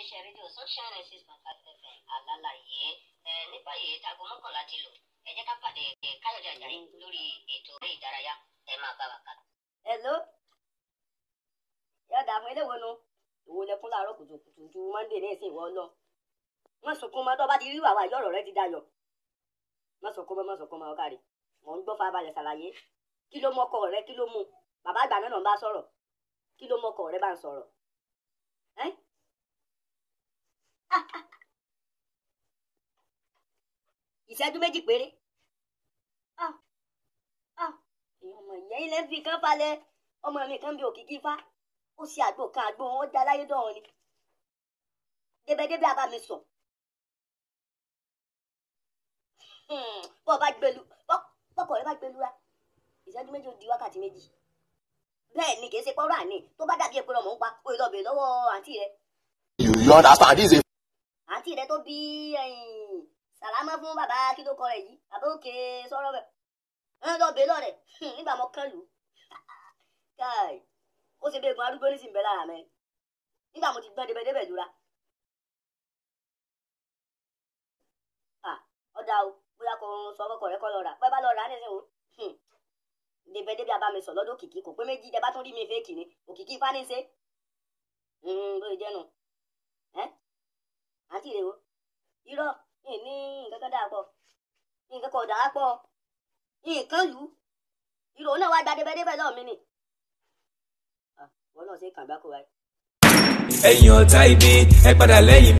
iléeṣẹ́ rédíò sunshine six point five fm alálàyé ẹ ní báyìí táago mọ́kànlá ti lò ẹ jẹ́ ká pàdé ẹ káyọ̀dé àjàyí lórí ètò eré ìdárayá ẹ máa bá wa kà. hello yọ̀dà àwọn eléwo nu ìwo lẹkún láàárọ̀ kùtùkùtù ju monday ní ìsìn ìwọ lọ wọn sunkún mọ tó bá ti rí wàwà ìjọ ọ̀rọ̀ rẹ ti dayọ̀ wọn sunkún mọ wọn sunkún mọ ọkàrí wọn ń gbọ́ farabalẹ̀ ṣàlàyé kí ló mọkọ rẹ kí ló mú bàbá àgbà náà ń bá sọ̀rọ̀ kí ló mọkọ rẹ bá ń sọ̀rọ̀ ẹ́ Ah, ah. ìṣẹ́jú méjì péré Ah, ah. èèyàn ọmọ ìyẹn ilé fi kan falẹ̀ ọmọ mi kan bí òkìkí fá ó ṣe àgbo kan àgbo wọn já láyé dọ̀hún ni débẹ̀débẹ̀ abá mi sọ bọ́ bá gbẹlu bọ́kọ̀ rẹ bá gbẹlu ra ìṣẹ́jú méjì ó di wákàtí méjì bẹ́ẹ̀ ni kì í ṣe pọ́nrọ́ àní tó bá dàbí epo ọmọ ń pa ó lọ bèèrè lọ́wọ́ àǹtí rẹ You, you understand? This is àǹtí rẹ tó bí sàlámà fún bàbá kí ló kọ rẹ yìí bàbá òkè sọ̀rọ̀ rẹ ẹ lọ bèèrè lọ rẹ nígbà mọ kán lù ú káì ó ṣe bí egun arúgbó ní sìnbẹ lára mẹ nígbà mo ti gbọ́n débẹ̀débẹ̀ lura Ah, ọ̀dà o bóyá kò sọ ọkọ rẹ kọ́ lọ rà pẹ́ bá lọ rà á nísìnyí o débẹ̀débẹ̀ abá mi sọ lọ́dọ̀ òkìkí kò pé méjì dẹ bá tún rí mi fẹ́ẹ̀kì ni òkìkí ifá ní í ṣe lóye jẹ́nu ẹ́ àǹtí rẹ o irọ́ yìí ní nǹkan kan dáa pọ̀ nǹkan kan ò dáa pọ̀ nǹkan lù ú irọ́ náà wá gba débẹ̀débẹ̀ lọ́ọ̀ mi ni Ah, wọn náà ṣe kàn bá kó wáyé. ẹ̀yin ọ̀tá ibi ẹ padà lẹ́yìn